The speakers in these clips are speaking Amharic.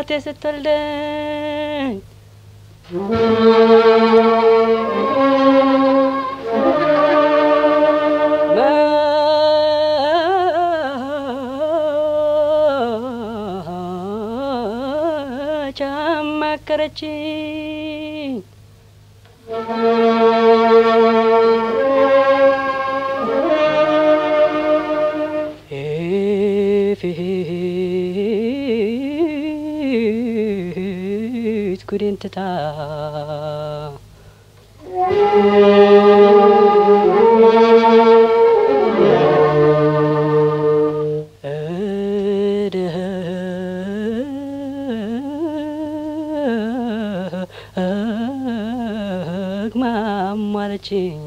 እናቴ ስትወልደኝ መች አማከረችኝ ፊት ጉዴን ትታ ደግማም አለችኝ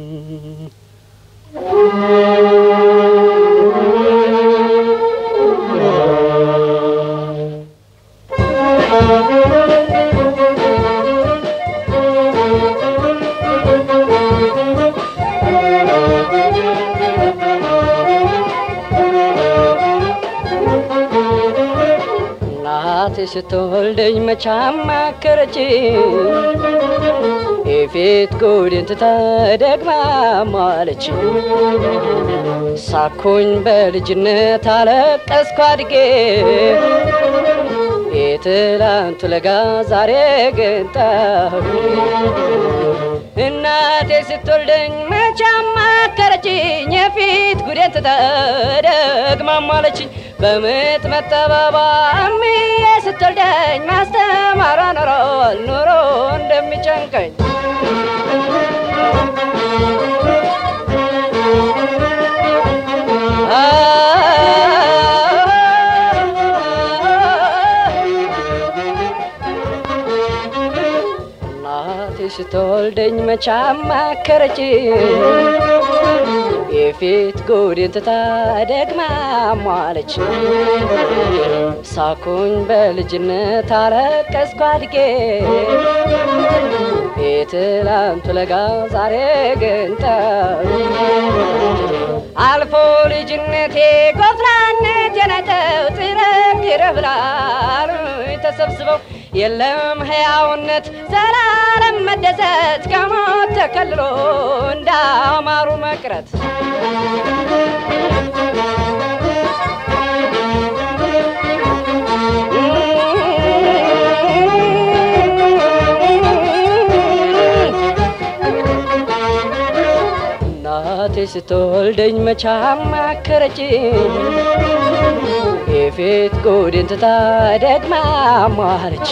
እናቴ ስትወልደኝ መች አማከረችኝ የፊት ጉዴን ትታ ደግማ ማለችኝ ሳኩኝ በልጅነት አለቀስኩ አድጌ የትላንቱ ለጋ ዛሬ ግን ጠሁ እናቴ ስትወልደኝ መች አማከረችኝ የፊት ጉዴን ትታ ደግማ ማለችኝ በምጥ መጠበባ እምዬ ስትወልደኝ ማስተማሯ ኖሮ ኑሮ እንደሚጨንቀኝ እናቴ ስትወልደኝ መች አማከረችኝ የፊት ጉዴን ትታ ደግማ ሟለች ሳኩኝ በልጅነት አለቀስኩ አድጌ የትላንቱ ለጋ ዛሬ ግን ጠሩ አልፎ ልጅነቴ ጎፍራነት የነተው ጥረግረ ብላሉ ተሰብስበው የለም ሕያውነት ዘላለም መደሰት ከሞት ተከልሎ እንዳማሩ መቅረት እናቴ ስትወልደኝ መች አማከረችኝ የፊት ጉዴን ትታ ደግማ ሟለች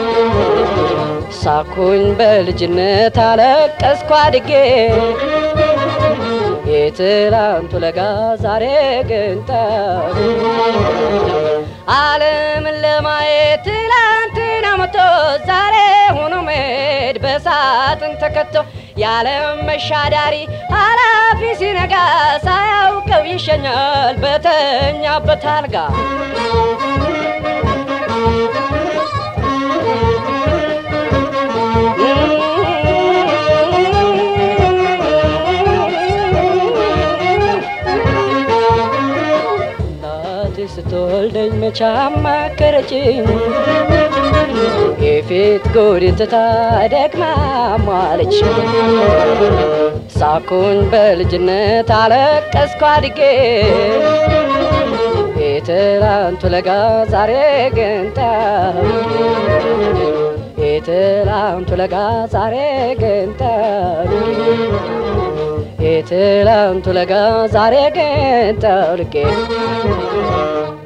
ሳኩኝ በልጅነት አለቀስኩ አድጌ የትላንቱ ለጋ ዛሬ ግን ጠሩ ዓለምን ለማየት ትላንትና ሞቶ ዛሬ ሆኖ መሄድ በሳጥን ተከቶ የዓለም መሻዳሪ ኃላፊ ሲነጋ ሳያውቀው ይሸኛል በተኛበት አልጋ እናቴ ስትወልደኝ መች አማከረችኝ የፊት ጉዴን ትታ ደግማ ሟለች ሳኩኝ በልጅነት አለቀስኩ አድጌ የትላንቱ ለጋ ዛሬ ግን ጠሩ የትላንቱ ለጋ ዛሬ ግን ጠሩ የትላንቱ ለጋ ዛሬ ግን ጠልቄ